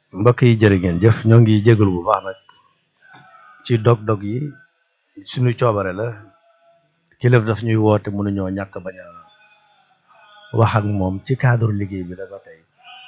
mbokk yi jërë ngeen jëf ñoo ngi jégalu bu baax nag ci dog-dog yi suñu coobare la kilif daf ñuy woote mënuñoo ñàkk bañ a wax ak moom ci cadre liggéey bi la ba tey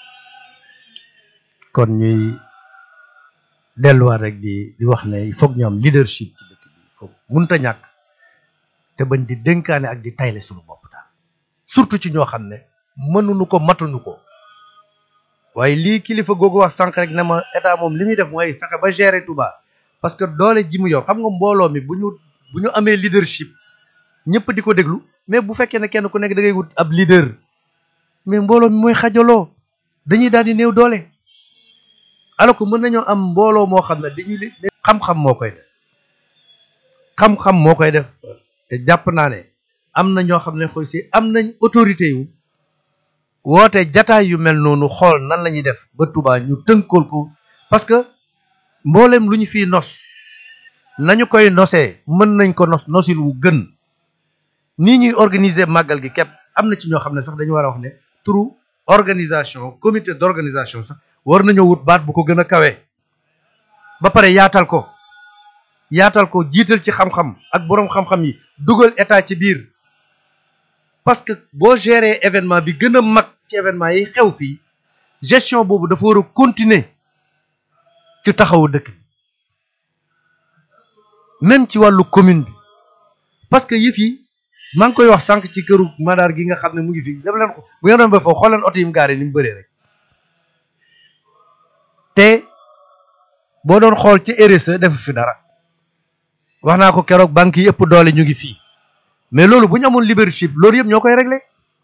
kon ñuy delluwaat rek di di wax ne il faut que ñu am leadership ci dëkk bi foog munta ñàkk te bañ di dénkaane ak di tayle suñu bopp daal surtout ci ñoo xam ne mënuñu ko matuñu ko waaye lii kilifa googu wax sànq rek ne ma état moom li muy def mooy fexe ba gérer Touba parce que doole ji mu yor xam nga mbooloo mi bu ñu bu ñu amee leadership ñëpp di ko déglu mais bu fekkee ne kenn ku nekk da ngay wut ab leader mais mbooloo mi mooy xajaloo dañuy daal di néew doole alors que mën nañoo am mbooloo moo xam ne dañuy li xam-xam moo koy def xam-xam moo koy def te jàpp naa ne am na ñoo xam ne xoy si am nañ autorité yu woote jataay yu mel noonu xool nan la ñuy def ba Touba ñu tënkool ko parce que mboolem lu ñu fiy nos nañu koy nosee mën nañ ko nos nosil wu gën nii ñuy organiser màggal gi képp am na ci ñoo xam ne sax dañu war a wax ne turu organisation comité d'organisation sax war nañoo wut baat bu ko gën a kawe ba pare yaatal ko yaatal ko jiital ci xam-xam ak boroom xam-xam yi dugal état ci biir parce que boo gérer événement bi gën a mag ci événement yi xew fii gestion boobu dafa war a continuer ci taxawu dëkk bi même ci wàllu commune bi parce que yëf yi maa ngi koy wax sànq ci këru madaar gi nga xam ne mu ngi fi def leen ko bu ngeen doon ba foofu xool leen oto yi mu gaare ni mu bëree rek te boo doon xool ci RSE defu fi dara wax naa ko keroog banque yi ëpp doole ñu ngi fii mais loolu bu ñu amoon leadership loolu yëpp ñoo koy réglé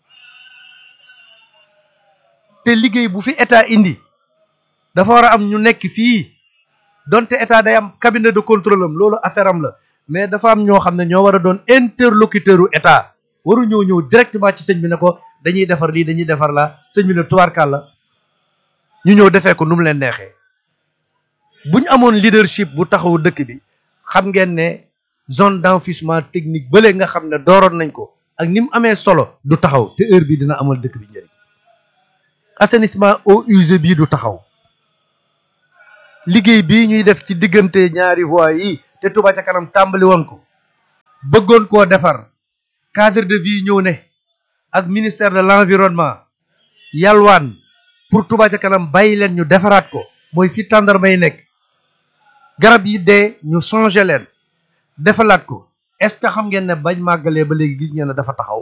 te liggéey bu fi état indi dafa war a am ñu nekk fii donte état day am cabinet de contrôle am loolu affaire am la mais dafa am ñoo xam ne ñoo war a doon interlocuteur u état waru ñoo ñëw directement ci sëñ bi ne ko dañuy defar lii dañuy defar la sëñ bi ne tubaarkàl la ñu ñëw defee ko nu mu leen neexee bu ñu amoon leadership bu taxawu dëkk bi xam ngeen ne zone d'enfouissement technique bële nga xam ne dooroon nañ ko ak ni mu amee solo du taxaw te heure bi dina amal dëkk bi njëriñ assainissement eaux usées bii du taxaw liggéey bii ñuy def ci diggante ñaari voies yi te Touba ca kanam tàmbali woon ko bëggoon koo defar cadre de vie ñëw ne ak ministère de l'environnement yalwaan pour Touba ca kanam bàyyi leen ñu defaraat ko mooy fi tàndarma yi nekk garab yi dee ñu changé leen defalaat ko est-ce que xam ngeen ne bañ màggalee ba léegi gis ngeen ne dafa taxaw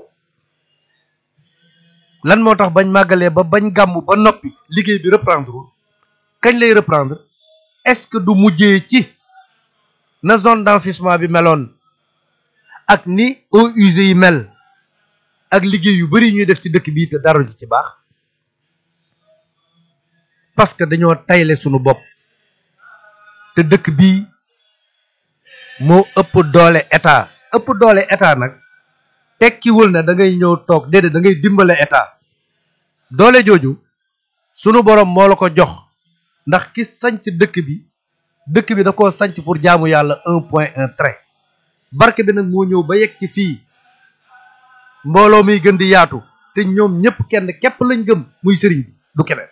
lan moo tax bañ màggalee ba bañ gàmm ba noppi liggéey bi reprendre kañ lay reprendre est-ce que du mujjee ci na zone d'enfouissement bi meloon ak ni eaux usées yi mel ak liggéey yu bari ñuy def ci dëkk bii te dara du ci baax parce que dañoo tayle sunu bopp te dëkk bii moo ëpp doole état ëpp doole état nag tekkiwul ne da ngay ñëw toog déedéet da ngay dimbale état doole jooju sunu borom moo la ko jox ndax ki sanc dëkk bi dëkk bi da koo sanc pour jaamu yàlla un point un trait barke bi nag moo ñëw ba yegg si fii mbooloo muy gën di yaatu te ñoom ñëpp kenn képp lañ gëm muy sëriñ bi du keneen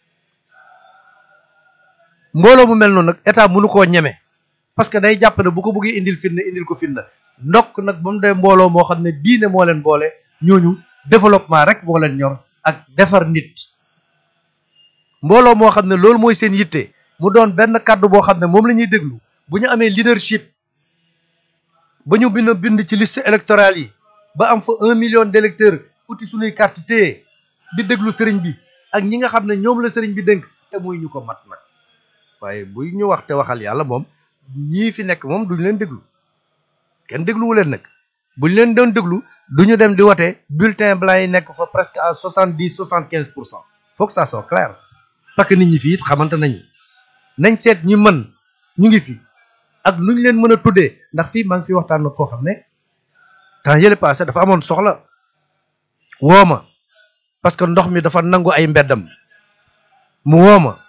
mbooloo mu mel noonu nag état mënu koo ñeme parce que day jàpp ne bu ko bëggee indil fitna indil ko fitna ndokk nag ba mu dee mbooloo moo xam ne diine moo leen boole ñooñu développement rek moo leen ñor ak defar nit mbooloo moo xam ne loolu mooy seen yitte mu doon benn kàddu boo xam ne moom la ñuy déglu bu ñu amee leadership ba ñu bind bind ci liste électorale yi ba am fa un million d'électeurs uti suñuy carte téye di déglu sëriñ bi ak ñi nga xam ne ñoom la sëriñ bi dénk te muy ñu ko mat nag waaye buy ñu wax te waxal yàlla moom ñii fi nekk moom duñu leen déglu kenn dégluwu leen nag buñ leen doon déglu duñu dem di wote bulletin blanc yi nekk fa presque à soixante dix soixante quinze pour cent faut que ça soit clair parce que nit ñi fii it xamante nañu nañ seet ñi mën ñu ngi fi ak nuñ leen mën a tuddee ndax fii maa ngi fi waxtaan nag koo xam ne temps yële passé dafa amoon soxla wooma parce que ndox mi dafa nangu ay mbeddam mu wooma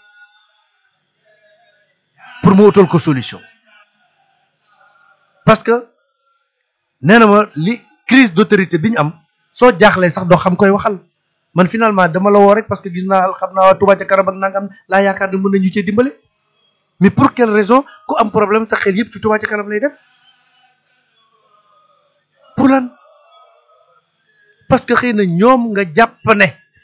pour mu utal ko solution parce que nee na ma li crise d'autorité bi ñu am soo jaaxlee sax doo xam koy waxal man finalement dama la woo rek parce que gis naa xam naa waa Touba ca kanam ak nangam laa yaakaar ne mën nañu cee dimbale mais pour quelle raison ku am problème sa xel yëpp ci Touba ca kanam lay dem pour lan parce que xëy na ñoom nga jàpp ne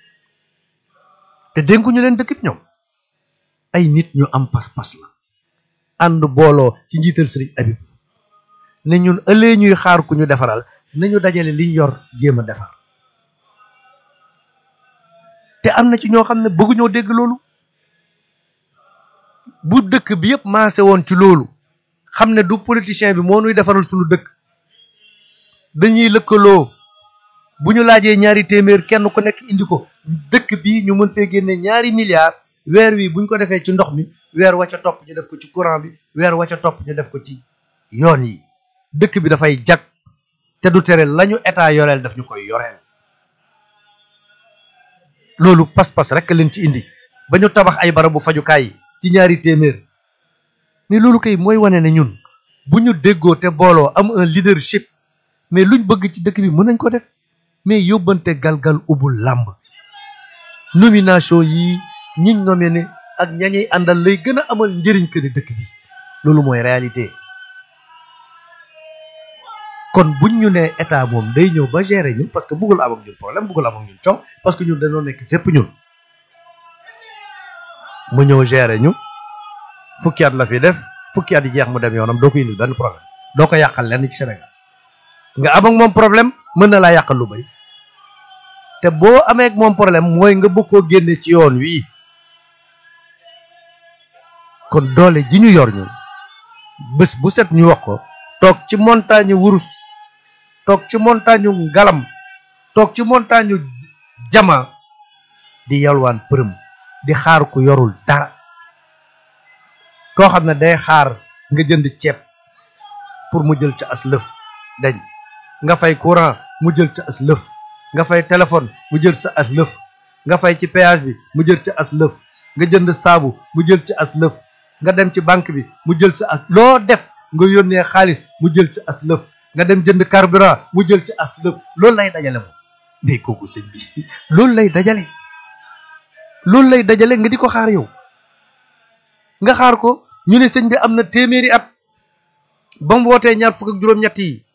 te dénkuñu leen dëkk bi ñoom ay nit ñu am pas-pas la ànd booloo ci njiital sëriñ Habib ne ñun ëllëgee ñuy xaar ku ñu defaral nañu dajale liñ yor jéem a defar te am na ci ñoo xam ne bëgguñoo dégg loolu bu dëkk bi yëpp maase woon ci loolu xam ne du politicien bi moo nuy defaral suñu dëkk dañuy lëkkaloo bu ñu laajee ñaari téeméer kenn ku nekk indi ko dëkk bi ñu mën fee génne ñaari milliards weer wi buñ ko defee ci ndox mi weer wa ca topp ñu def ko ci courant bi weer wa ca topp ñu def ko ci yoon yi dëkk bi dafay jag te du tere lañu état yoreel daf ñu koy yoreel loolu pas-pas rek leen ci indi ba ñu tabax ay barabu fajukaay yi ci ñaari téeméer mais loolu kay mooy wane ne ñun bu ñu déggoo te booloo am un leadership mais luñ bëgg ci dëkk bi mën nañ ko def mais yóbbante galgal ubul làmb nomination yi ñiñ nominé ak ñañuy àndal lay gën a amal njëriñ que ne dëkk bi loolu mooy réalité kon buñ ñu nee état moom day ñëw ba gérer ñun parce que bëggul am ak ñun problème bëggul am ak ñun coow parce que ñun dañoo nekk fépp ñun mu ñëw gérer ñu fukki at la fi def fukki at yi jeex mu dem yoonam doo ko indil benn problème doo ko yàqal lenn ci Sénégal nga am ak moom problème mën na laa yàqal lu bari te boo amee ak moom problème mooy nga bëgg koo génne ci yoon wii kon doole ji ñu yor ñu bés bu set ñu wax ko toog ci montagne wurus toog ci montagne ngalam toog ci montagne jama di yalwaan përëm di xaar ku yorul dara koo xam ne day xaar nga jënd ceeb pour mu jël ca as lëf dañ nga fay courant mu jël ca as lëf nga fay téléphone mu jël sa as lëf nga fay ci péage bi mu jël ca as lëf nga jënd saabu mu jël ci as lëf nga dem ci banque bi mu jël sa as loo def nga yónnee xaalis mu jël ci as lëf nga dem jënd carburant mu jël ci as lëf loolu lay dajale moom mais kooku sëñ bi loolu lay dajale loolu lay dajale nga di ko xaar yow nga xaar ko ñu ne sëñ bi am na téeméeri at ba mu wootee ñaar fukk ak juróom-ñett yi